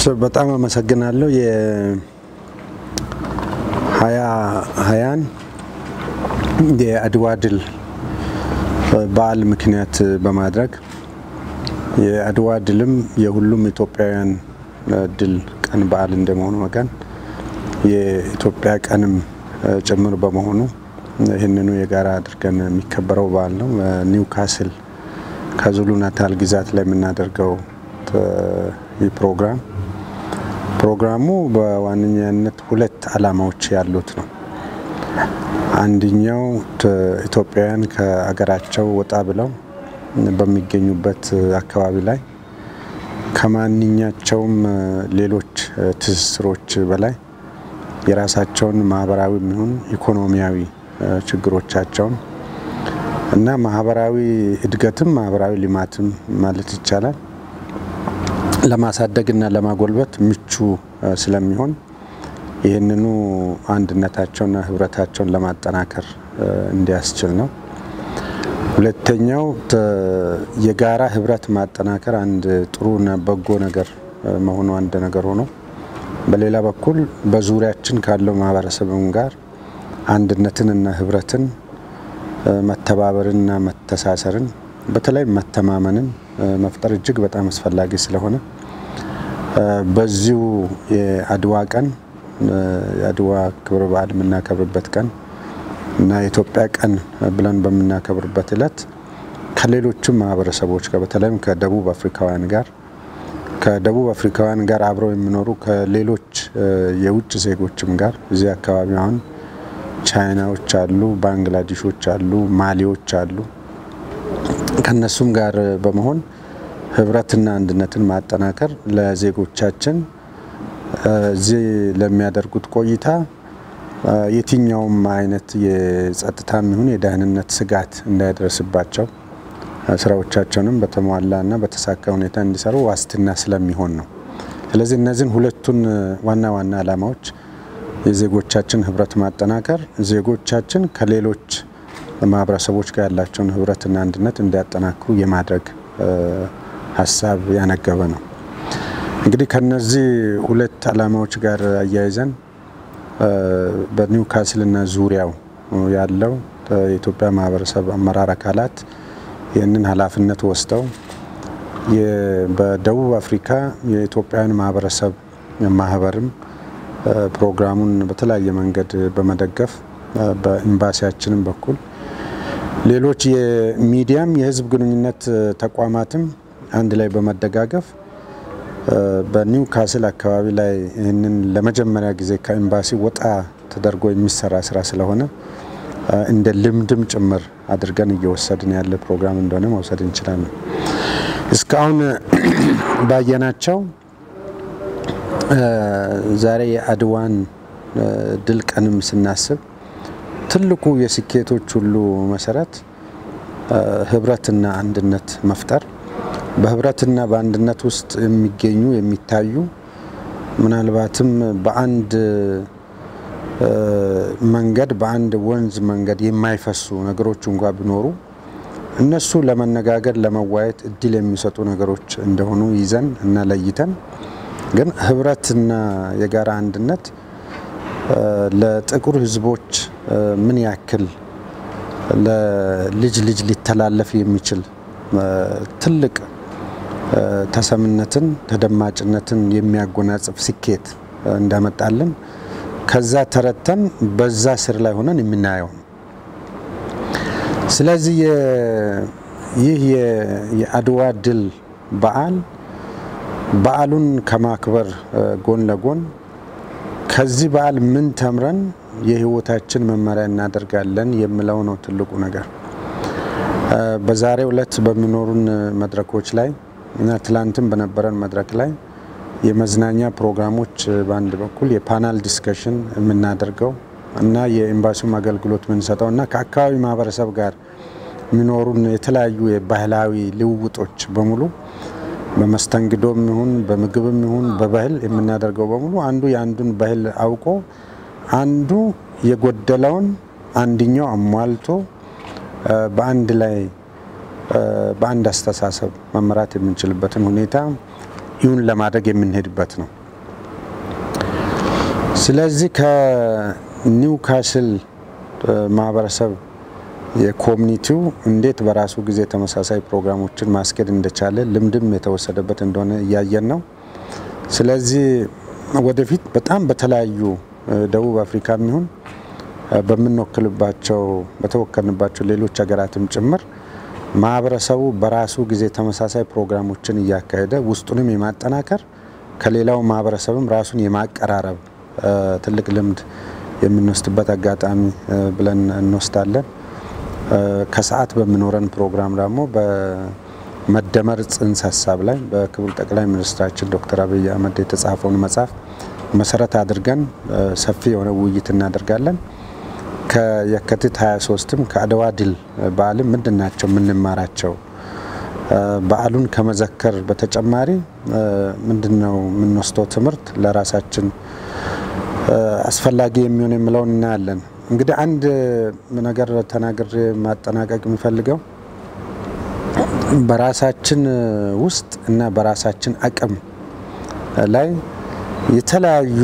በጣም አመሰግናለሁ። የሀያ ሀያን የአድዋ ድል በዓል ምክንያት በማድረግ የአድዋ ድልም የሁሉም ኢትዮጵያውያን ድል ቀን በዓል እንደመሆኑ መጠን የኢትዮጵያ ቀንም ጭምር በመሆኑ ይህንኑ የጋራ አድርገን የሚከበረው በዓል ነው። ኒውካስል ከዙሉ ናታል ግዛት ላይ የምናደርገው ይህ ፕሮግራም ፕሮግራሙ በዋነኛነት ሁለት ዓላማዎች ያሉት ነው። አንደኛው ኢትዮጵያውያን ከሀገራቸው ወጣ ብለው በሚገኙበት አካባቢ ላይ ከማንኛቸውም ሌሎች ትስስሮች በላይ የራሳቸውን ማህበራዊ የሚሆን ኢኮኖሚያዊ ችግሮቻቸውን እና ማህበራዊ እድገትም ማህበራዊ ልማትም ማለት ይቻላል ለማሳደግና ለማጎልበት ምቹ ስለሚሆን ይህንኑ አንድነታቸውና ህብረታቸውን ለማጠናከር እንዲያስችል ነው። ሁለተኛው የጋራ ህብረት ማጠናከር አንድ ጥሩና በጎ ነገር መሆኑ አንድ ነገር ሆኖ በሌላ በኩል በዙሪያችን ካለው ማህበረሰብም ጋር አንድነትንና ህብረትን መተባበርንና መተሳሰርን በተለይ መተማመንን መፍጠር እጅግ በጣም አስፈላጊ ስለሆነ በዚሁ የአድዋ ቀን የአድዋ ክብረ በዓል የምናከብርበት ቀን እና የኢትዮጵያ ቀን ብለን በምናከብርበት እለት ከሌሎችም ማህበረሰቦች ጋር በተለይም ከደቡብ አፍሪካውያን ጋር ከደቡብ አፍሪካውያን ጋር አብረው የሚኖሩ ከሌሎች የውጭ ዜጎችም ጋር እዚህ አካባቢ አሁን ቻይናዎች አሉ፣ ባንግላዴሾች አሉ፣ ማሊዎች አሉ። ከነሱም ጋር በመሆን ህብረትና አንድነትን ማጠናከር ለዜጎቻችን እዚህ ለሚያደርጉት ቆይታ የትኛውም አይነት የጸጥታም ይሁን የደህንነት ስጋት እንዳይደርስባቸው ስራዎቻቸውንም በተሟላና በተሳካ ሁኔታ እንዲሰሩ ዋስትና ስለሚሆን ነው። ስለዚህ እነዚህን ሁለቱን ዋና ዋና ዓላማዎች የዜጎቻችን ህብረት ማጠናከር፣ ዜጎቻችን ከሌሎች ማህበረሰቦች ጋር ያላቸውን ህብረትና አንድነት እንዲያጠናክሩ የማድረግ ሀሳብ ያነገበ ነው። እንግዲህ ከነዚህ ሁለት ዓላማዎች ጋር አያይዘን በኒውካስልና ዙሪያው ያለው የኢትዮጵያ ማህበረሰብ አመራር አካላት ይህንን ኃላፊነት ወስደው በደቡብ አፍሪካ የኢትዮጵያውያን ማህበረሰብ ማህበርም ፕሮግራሙን በተለያየ መንገድ በመደገፍ በኤምባሲያችንም በኩል ሌሎች የሚዲያም የህዝብ ግንኙነት ተቋማትም አንድ ላይ በመደጋገፍ በኒውካስል አካባቢ ላይ ይህንን ለመጀመሪያ ጊዜ ከኤምባሲ ወጣ ተደርጎ የሚሰራ ስራ ስለሆነ እንደ ልምድም ጭምር አድርገን እየወሰድን ያለ ፕሮግራም እንደሆነ መውሰድ እንችላለን። እስካሁን ባየናቸው ዛሬ የአድዋን ድል ቀንም ስናስብ ትልቁ የስኬቶች ሁሉ መሰረት ህብረትና አንድነት መፍጠር በህብረትና በአንድነት ውስጥ የሚገኙ የሚታዩ ምናልባትም በአንድ መንገድ በአንድ ወንዝ መንገድ የማይፈሱ ነገሮች እንኳ ቢኖሩ እነሱ ለመነጋገር ለመዋየት እድል የሚሰጡ ነገሮች እንደሆኑ ይዘን እና ለይተን ግን ህብረትና የጋራ አንድነት ለጥቁር ህዝቦች ምን ያክል ለልጅ ልጅ ሊተላለፍ የሚችል ትልቅ ተሰምነትን ተደማጭነትን የሚያጎናጽፍ ስኬት እንዳመጣልን ከዛ ተረተን በዛ ስር ላይ ሆነን የምናየው ነው። ስለዚህ ይህ የአድዋ ድል በዓል በዓሉን ከማክበር ጎን ለጎን ከዚህ በዓል ምን ተምረን የህይወታችን መመሪያ እናደርጋለን የሚለው ነው ትልቁ ነገር። በዛሬው ዕለት በሚኖሩን መድረኮች ላይ እና ትላንትም በነበረን መድረክ ላይ የመዝናኛ ፕሮግራሞች በአንድ በኩል የፓናል ዲስከሽን የምናደርገው እና የኤምባሲውም አገልግሎት የምንሰጠው እና ከአካባቢ ማህበረሰብ ጋር የሚኖሩን የተለያዩ የባህላዊ ልውውጦች በሙሉ በመስተንግዶም ይሁን በምግብም ይሁን በባህል የምናደርገው በሙሉ አንዱ የአንዱን ባህል አውቆ አንዱ የጎደለውን አንድኛው አሟልቶ በአንድ ላይ በአንድ አስተሳሰብ መመራት የምንችልበትን ሁኔታ ይሁን ለማድረግ የምንሄድበት ነው። ስለዚህ ከኒውካስል ማህበረሰብ የኮሚኒቲው እንዴት በራሱ ጊዜ ተመሳሳይ ፕሮግራሞችን ማስኬድ እንደቻለ ልምድም የተወሰደበት እንደሆነ እያየን ነው። ስለዚህ ወደፊት በጣም በተለያዩ ደቡብ አፍሪካ የሚሆን በምንወክልባቸው በተወከልንባቸው ሌሎች ሀገራትም ጭምር ማህበረሰቡ በራሱ ጊዜ ተመሳሳይ ፕሮግራሞችን እያካሄደ ውስጡንም የማጠናከር ከሌላው ማህበረሰብም ራሱን የማቀራረብ ትልቅ ልምድ የምንወስድበት አጋጣሚ ብለን እንወስዳለን። ከሰዓት በሚኖረን ፕሮግራም ደግሞ በመደመር ጽንሰ ሀሳብ ላይ በክቡር ጠቅላይ ሚኒስትራችን ዶክተር አብይ አህመድ የተጻፈውን መጽሐፍ መሰረት አድርገን ሰፊ የሆነ ውይይት እናደርጋለን። ከየካቲት 23ም ከአድዋ ድል በዓልም ምንድን ናቸው የምንማራቸው በዓሉን ከመዘከር በተጨማሪ ምንድን ነው የምንወስደው ትምህርት ለራሳችን አስፈላጊ የሚሆን የሚለውን እናያለን። እንግዲህ አንድ ነገር ተናግሬ ማጠናቀቅ የሚፈልገው በራሳችን ውስጥ እና በራሳችን አቅም ላይ የተለያዩ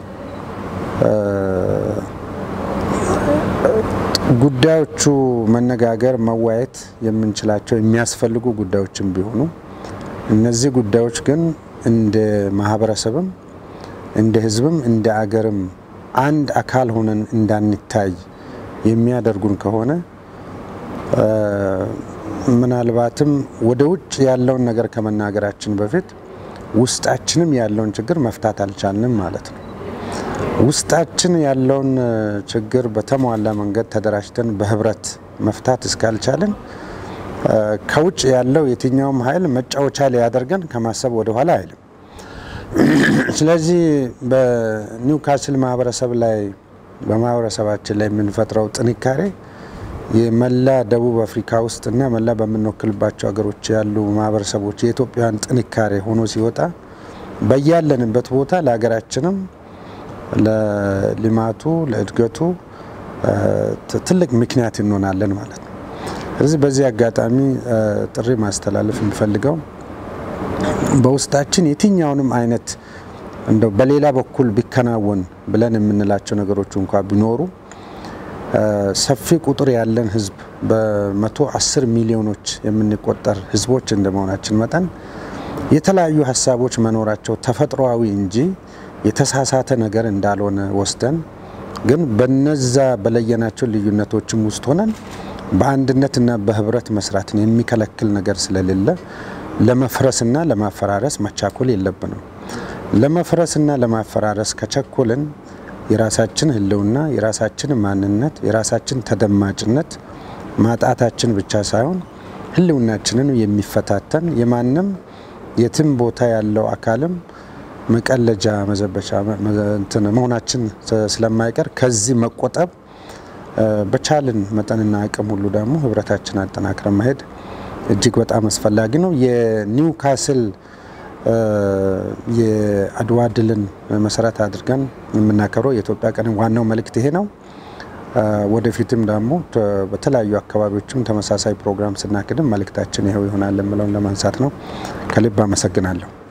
ጉዳዮቹ መነጋገር፣ መወያየት የምንችላቸው የሚያስፈልጉ ጉዳዮችን ቢሆኑ እነዚህ ጉዳዮች ግን እንደ ማህበረሰብም እንደ ሕዝብም እንደ አገርም አንድ አካል ሆነን እንዳንታይ የሚያደርጉን ከሆነ ምናልባትም ወደ ውጭ ያለውን ነገር ከመናገራችን በፊት ውስጣችንም ያለውን ችግር መፍታት አልቻልንም ማለት ነው። ውስጣችን ያለውን ችግር በተሟላ መንገድ ተደራጅተን በህብረት መፍታት እስካልቻልን ከውጭ ያለው የትኛውም ኃይል መጫወቻ ሊያደርገን ከማሰብ ወደኋላ አይልም። ስለዚህ በኒውካስል ማህበረሰብ ላይ በማህበረሰባችን ላይ የምንፈጥረው ጥንካሬ የመላ ደቡብ አፍሪካ ውስጥ እና መላ በምንወክልባቸው ሀገሮች ያሉ ማህበረሰቦች የኢትዮጵያውያን ጥንካሬ ሆኖ ሲወጣ በያለንበት ቦታ ለሀገራችንም ለልማቱ ለእድገቱ ትልቅ ምክንያት እንሆናለን ማለት ነው። ስለዚህ በዚህ አጋጣሚ ጥሪ ማስተላለፍ የሚፈልገው በውስጣችን የትኛውንም አይነት እንደው በሌላ በኩል ቢከናወን ብለን የምንላቸው ነገሮች እንኳ ቢኖሩ ሰፊ ቁጥር ያለን ህዝብ በመቶ አስር ሚሊዮኖች የምንቆጠር ህዝቦች እንደመሆናችን መጠን የተለያዩ ሀሳቦች መኖራቸው ተፈጥሯዊ እንጂ የተሳሳተ ነገር እንዳልሆነ ወስደን ግን በነዛ በለየናቸው ልዩነቶችም ውስጥ ሆነን በአንድነትና በህብረት መስራትን የሚከለክል ነገር ስለሌለ ለመፍረስና ለማፈራረስ መቻኮል የለብንም። ለመፍረስና ለማፈራረስ ከቸኮልን የራሳችን ህልውና፣ የራሳችን ማንነት፣ የራሳችን ተደማጭነት ማጣታችን ብቻ ሳይሆን ህልውናችንን የሚፈታተን የማንም የትም ቦታ ያለው አካልም መቀለጃ መዘበቻ መሆናችን ስለማይቀር ከዚህ መቆጠብ በቻልን መጠንና አቅም ሁሉ ደግሞ ህብረታችን አጠናክረን መሄድ እጅግ በጣም አስፈላጊ ነው። የኒውካስል የአድዋ ድልን መሰረት አድርገን የምናከብረው የኢትዮጵያ ቀን ዋናው መልእክት ይሄ ነው። ወደፊትም ደግሞ በተለያዩ አካባቢዎችም ተመሳሳይ ፕሮግራም ስናክድም መልእክታችን ይኸው ይሆናል የምለውን ለማንሳት ነው። ከልብ አመሰግናለሁ።